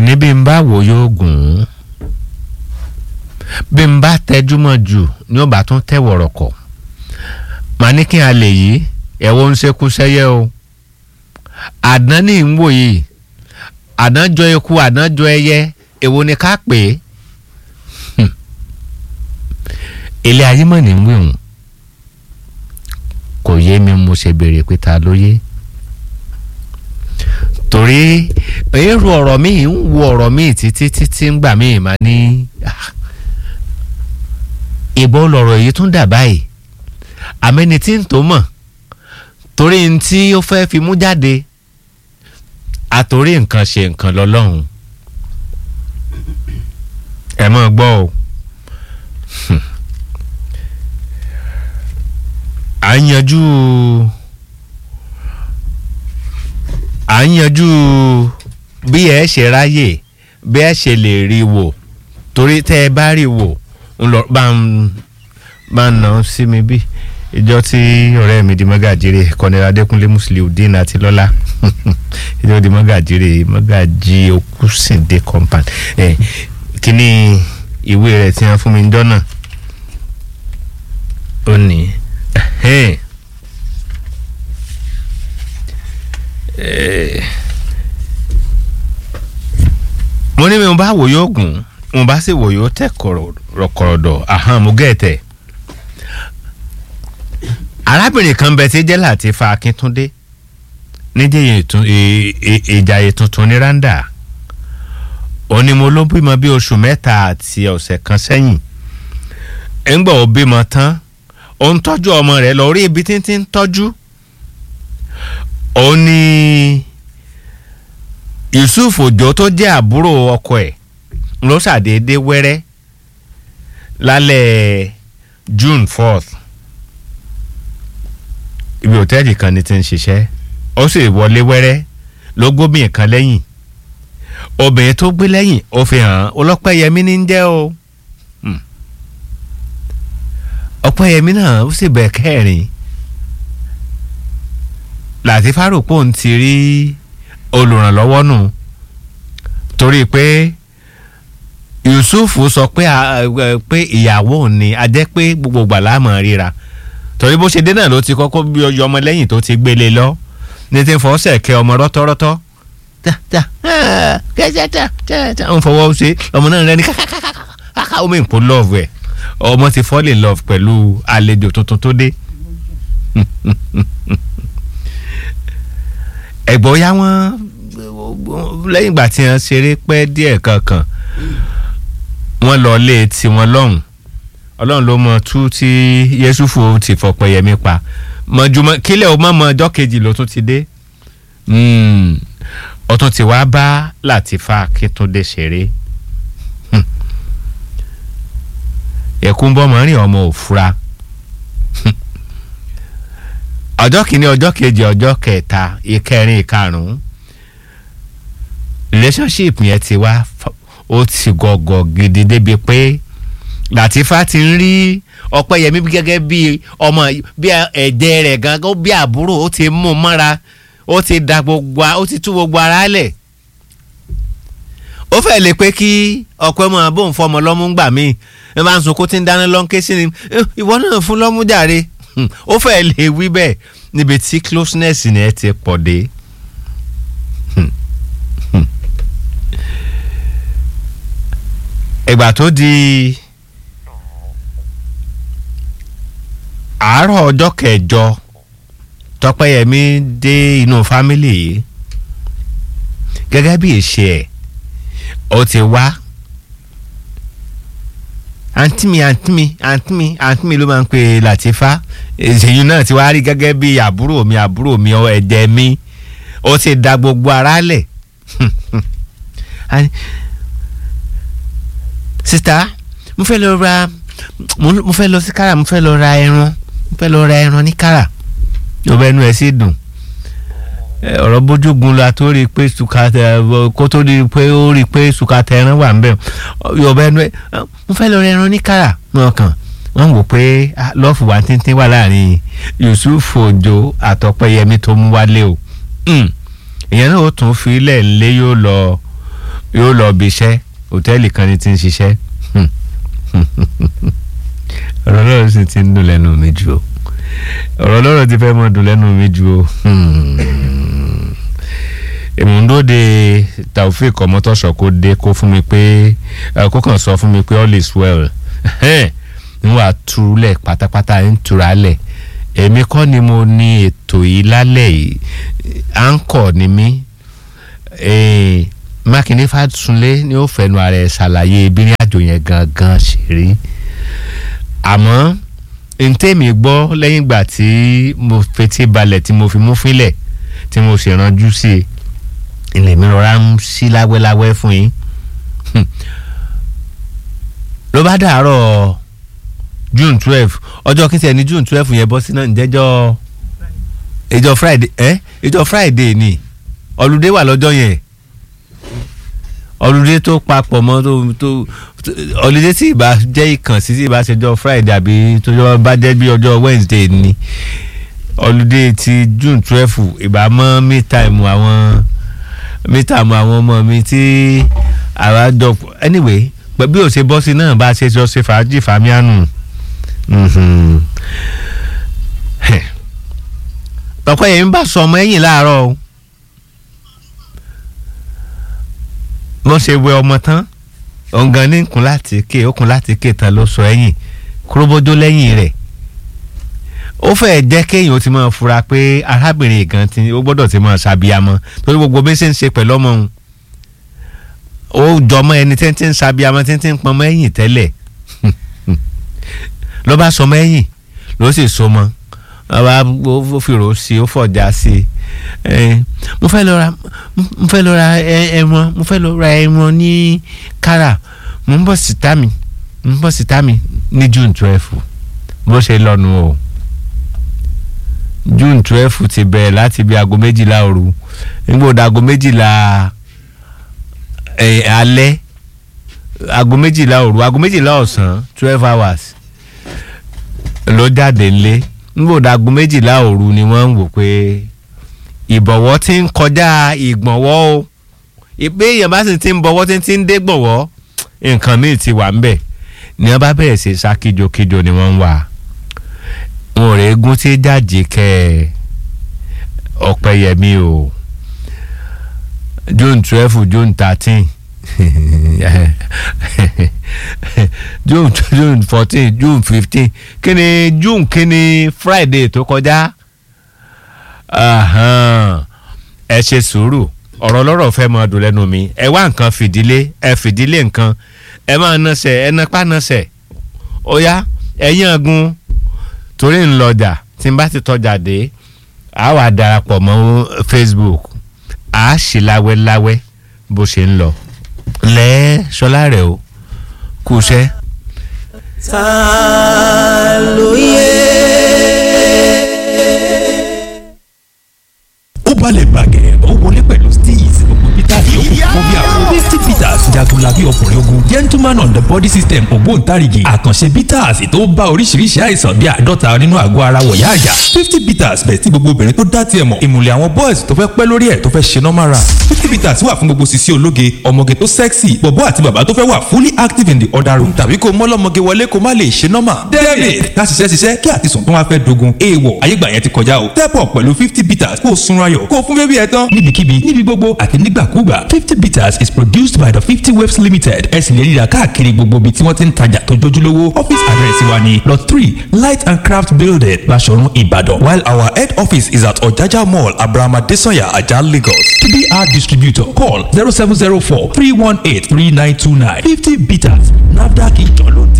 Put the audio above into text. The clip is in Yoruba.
àní bí n bá wò yóò gùn ún bí n bá tẹjúmọ́ jù ni ó bá tún tẹ̀ wọ̀rọ̀kọ̀ màá ní kí n lè yí ẹ̀wọ̀n ń ṣekú sẹ́yẹ́ o àdán ní ń wò yìí àdán jọ eku àdán jọ ẹyẹ èwo ni ká pè é ilé ayé mọ̀ ní ń wíwùn kò yé mi mo ṣe béèrè pé ta ló yé torí èrò ọ̀rọ̀ mi ń wo ọ̀rọ̀ mi títí títí ń gbà mí mà ní ìbọn lọ̀rọ̀ yìí tún dà báyìí àmẹ́ni tí ń tó mọ̀ torí n tí ó fẹ́ fi mú jáde àtòrí nǹkan ṣe nǹkan lọ́lọ́run ẹ mọ̀ gbọ́ o à ń yanjú à ń yanjú bí ẹ ṣe ráyè bí ẹ ṣe lè rí wò torí tẹ́ ẹ bá rí wò ń lọ bá ń bá ń nà sí mi bí ìjọ tí ọ̀rẹ́ mi di mọ́gàjírè kọ́nẹ́rẹ́ adékúnlé musliudeen àti lọ́lá ìjọ di mọ́gàjírè mọ́gàjí okùsìndé compound ẹ̀ kíní ìwé rẹ̀ tí wọ́n fún mi jọ́ náà ó ní mo ní mi mo bá wò yóò gùn mo bá sì wò yóò tẹ̀ kọ̀rọ̀dọ̀ àhán mo gẹ̀ẹ́tẹ̀ arábìnrin kan bẹ tí jẹ́ Latifa Akíntúndé níjẹ́ ìjàyè tuntun ní randa òní mo ló bímọ bí oṣù mẹ́ta àti ọ̀sẹ̀ kan sẹ́yìn ńgbà ó bímọ tán ó ń tọ́jú ọmọ rẹ̀ lọ rí ibi títí ń tọ́jú ó ní Yusuf Òjó tó jẹ́ àbúrò ọkọ ẹ̀ ló ṣàdédé wẹ́rẹ́ lálẹ́ June fourth ibi òtẹ́ẹ̀lì kan ni ti ń ṣiṣẹ́ ó sì wọlé wẹ́rẹ́ ló gómìn kan lẹ́yìn obìnrin tó gbé lẹ́yìn ó fi hàn ọlọ́pẹ́yẹmí ní ń jẹ́ o ọpẹ́yẹmí náà ó sì bẹ̀ kẹrin Latifa rò pé òun ti rí olùrànlọ́wọ́ nù torí pé Yusuf sọ pé pé ìyàwó òun ni a jẹ́ pé gbogbo gbàlá mọ̀ ríra torí bó ṣe dé náà ló ti kọ́kọ́ bí ọyọ ọmọ lẹ́yìn tó ti gbélé lọ ní ti fọ́ sẹ̀kẹ́ ọmọ rọ́tọ́rọ́tọ́ ń fọwọ́ ṣe ọmọ náà rẹ ní kàkàkàkà omi ìpò love ẹ̀ ọmọ ti fall in love pẹ̀lú àlejò tuntun tó dé ẹ̀gbọ́n ya wọ́n lẹ́yìn ìgbà tí wọ́n ṣeré pẹ́ díẹ̀ kankan wọ́n lọ lé tiwọn lọ́hùn ọlọ́run ló mọ tú tí yẹ́sùfù ti fọpẹ́yẹmí pa mọ̀jùmọ̀ kílẹ̀ o mọ̀ mọ̀ ọjọ́ kejì ló tún ti dé ọtún ti wá bá Latifa Akíntúndé ṣeré ẹ̀kún bọ́ mọ́rin ọmọ òfura ọjọ́ kìíní ọjọ́ kejì ọjọ́ kẹta ìkẹrin ìkarùn-ún relationship yẹn ti wá ó ti gọ̀gọ̀ gidi débi pé Latifa ti ń rí Ọpẹ́yẹmí gẹ́gẹ́ bí ọmọ bí ẹ̀jẹ̀ rẹ̀ gangan bí àbúrò ó ti mú mọ́ra ó ti da gbogbo ó ti tú gbogbo ara lẹ̀ ó fẹ́ lè pé kí ọ̀pẹ́ mọ̀ bóun fọmọ lọ́mú gbà mí ẹ máa ń sunkún tí ń dáná lọ́n ké sí ni ìwọ náà fún lọ́mú jàre ó fẹ́ lè wí bẹ́ẹ̀ níbi tí closeness ni ẹ ti pọ̀ dé. ìgbà tó di àárọ̀ ọjọ́ kẹjọ tọpẹ́yẹmí dé inú fámìlì yìí gẹ́gẹ́ bí ìṣe ẹ̀ ó ti wá àǹtí mi àǹtí mi àǹtí mi àǹtí mi ló máa ń pè Latifa èyí náà ti wá rí gẹ́gẹ́ bí àbúrò mi àbúrò mi ẹ̀jẹ̀ mi ó ti da gbogbo ara lẹ̀ sista mo fẹ́ lọ ra mo fẹ́ lọ sí kára mo fẹ́ lọ ra ẹran mo fẹ́ lọ ra ẹran ní kára yọba ẹnu ẹ sì dùn ọ̀rọ̀ bójúgun la tó rí i pé sùkàtà kó tó rí i pé ó rí i pé sùkàtà ẹran wà nbẹ yọba ẹnu ẹ mo fẹ́ lọ ra ẹran ní kára lọ́kàn wọ́n wò pé lọ́ọ̀fù wa tíntín wà láàrin Yusuf Òjó àtọpẹ́yẹmí tó mú wálé o ìyẹn náà ó tún fi ilẹ̀ ńlẹ́ yóò lọ yóò lọ bí iṣẹ́ hòtẹ́ẹ̀lì kan ní ti ń ṣiṣẹ́ ọ̀rọ̀ lọ́rọ̀ sì ti ń dùn lẹ́nu mi jù o ọ̀rọ̀ lọ́rọ̀ ti fẹ́ mọ́ dùn lẹ́nu mi jù o ìmúndóde taofik ọmọtọ́sọ kó dé kó fún mi pé kó kàn sọ fún mi pé all is well n wà túlẹ̀ pátápátá ń tura lẹ̀ èmi kọ́ ni mo ní ètò yìí lálẹ́ yìí à ń kọ̀ ni mí mákindé fàtúnlé ni ó fẹnu ara ẹ̀ ṣàlàyé ìbírin àjò yẹn gangan ṣe rí àmọ́ ntẹ́mi gbọ́ lẹ́yìn ìgbà tí mo fetí balẹ̀ tí mo fi mú fílẹ̀ tí mo sì ranjú sí i ilé mi rọra ń sí láwẹ́láwẹ́ fún yín ló bá dàárọ̀ june twelve ọjọ́ kí n tiẹ̀ ní june twelve yẹn bọ́ sí náà ǹjẹ́jọ́ ìjọ friday ẹ́ ìjọ friday ni ọlùdé wà lọ́jọ́ yẹn ọlùdé tó papọ̀ mọ́ tó tó ọlùdé tí ìbá jẹ́ ìkànsí tí ìbá ṣẹjọ́ friday àbí tó bá jẹ́ bí ọjọ́ wednesday ni ọlùdé ti june twelve ìbá mọ́ me time àwọn me time àwọn ọmọ mi tí àwa jọ anyway bí o ṣe bọ́ sí náà bá a ṣe jọ ṣe fàájì fàmíànù ọ̀pọ̀ yẹn ń bá sọ ọmọ ẹ̀yìn láàárọ̀ o wọ́n ṣe wẹ ọmọ tán ọ̀ngàn ní nkùn láti ké okùn láti ké tán ló sọ ẹ̀yìn kúróbójó lẹ́yìn rẹ̀ ó fẹ́ jẹ́ kéèyàn ó ti máa fura pé arábìnrin gan ti ó gbọ́dọ̀ ti máa ṣàbíamọ́ torí gbogbo bí ṣe ń ṣe pẹ̀lú ọmọ òun ó jọmọ ẹni tí ń tí ń ṣàbíamọ́ tí ń tí ń pọnmọ́ ẹ̀yìn tẹ́lẹ̀ ló bá sọmọ ẹ̀yìn ló sì so mọ́ ọba ó fìrò sí ó fọjá sí mo fẹ́ lọ ra mo fẹ́ lọ ra ẹran mo fẹ́ lọ ra ẹran ní kára mo ń bọ̀ síta mi mo ń bọ̀ síta mi ní june twelve bó ṣe lọ́nu o june twelve ti bẹ̀rẹ̀ láti bí aago méjìlá òru nígbà òde aago méjìlá alẹ́ aago méjìlá òru aago méjìlá ọ̀sán twelve hours ló jáde ńlé nígbà òde aago méjìlá òru ni wọ́n ń wò pé ìbọ̀wọ́ ti ń kọjá ìgbọ̀nwọ́ o ìpé èèyàn bá sì ti ń bọ̀wọ́ tí ti ń dé gbọ̀wọ́ nǹkan míì ti wà ńbẹ̀ ni wọ́n bá bẹ̀rẹ̀ sí sá kíjokíjo ni wọ́n ń wà wọn ò rẹ́gún tí jáde kẹ́ ọ̀pẹ̀yẹmí o june twelve june thirteen june june fourteen june fifteen kí ni june kí ni friday tó kọjá ẹ ṣe sùúrù ọ̀rọ̀ lọ́rọ̀ fẹ́ máa dùn lẹ́nu mi ẹ wá nǹkan fìdílé ẹ fìdílé nǹkan ẹ máa nọsẹ̀ ẹ napá nọsẹ̀ ó yá ẹ yángun torí ń lọjà tí n bá ti tọjà dé a wà darapọ̀ mọ́ facebook a ṣì láwẹ́láwẹ́ bó ṣe ń lọ lẹ́ ṣọlá rẹ̀ o kú iṣẹ́. ta ló yẹ. ó balẹ̀ bàgẹ́ ó wọlé pẹ̀lú steez gbogbo peter yòókù fún bí àwọn fifty peters jagunlabi ọkùnrin ogun gentleman on the body system ògbóǹtarìgì àkànṣe peters tó bá oríṣiríṣi àìsàn bíi àádọ́ta nínú àgọ́ ara wọ̀yá àjà fifty peters bẹ̀ tí gbogbo obìnrin tó dá tiẹ̀ mọ̀ ìmùlẹ̀ àwọn boys tó fẹ́ pẹ́ lórí ẹ̀ tó fẹ́ ṣe normal run fifty peters wà fún gbogbo sisi ológe ọmọge tó sexy bọ̀bọ́ àti bàbá tó fẹ́ wà fully active in the other room tàbí kó mọ́lọ́mọge wọlé kó má lè ṣe normal david ká ṣiṣẹ́ ṣiṣẹ́ kí àtisùn tó wá fẹ́ dogun èèwọ̀ ayégbà yẹn ti kọjá o step up pẹ̀lú fifty peters kó o sunra yọ̀ kó o fún bébí ẹ tán níbikíbi níbi gbogbo àti nígbàkúgbà fifty bitters is produced by the fifty waves limited ẹ sì lè rí i rà káàkiri gbogbo ibi tí wọ́n ti ń tajà tó jójúlówó office address wa ni lot three light and craft building Baṣọ̀run Ìbàdàn while our head office is at Ọ̀jájá mall Abraham Adesanya Ajah Lagos to be our distributor call zero seven zero four three one eight three nine two nine fifty bitters NAFDAC ìjọ ló tẹ̀.